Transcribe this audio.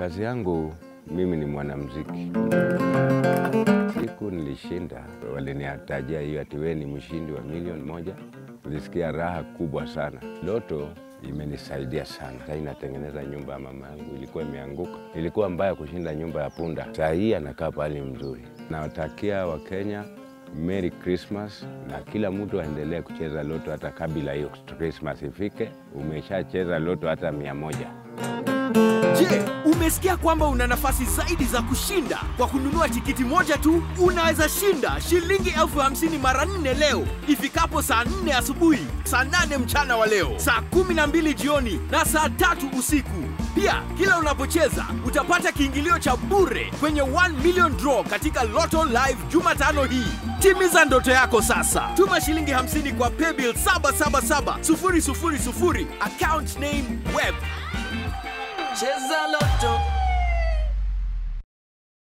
Kazi yangu mimi ni mwanamuziki. Siku nilishinda, waliniatajia hiyo ati wewe ni mshindi wa milioni moja. Nilisikia raha kubwa sana. Loto imenisaidia sana. Sasa inatengeneza nyumba ya mama yangu, ilikuwa imeanguka, ilikuwa mbaya kushinda nyumba ya punda. Saa hii anakaa pahali mzuri. Nawatakia Wakenya Merry Christmas na kila mtu aendelee kucheza loto hata kabla hiyo Christmas ifike. Umeshacheza loto hata mia moja. Je, umesikia kwamba una nafasi zaidi za kushinda? Kwa kununua tikiti moja tu unaweza shinda shilingi elfu hamsini mara nne leo ifikapo saa nne asubuhi, saa nane mchana wa leo, saa kumi na mbili jioni na saa tatu usiku. Pia kila unapocheza utapata kiingilio cha bure kwenye 1 million draw katika Lotto Live Jumatano hii. Timiza ndoto yako sasa. Tuma shilingi 50 kwa paybill 777 000 account name web Cheza Loto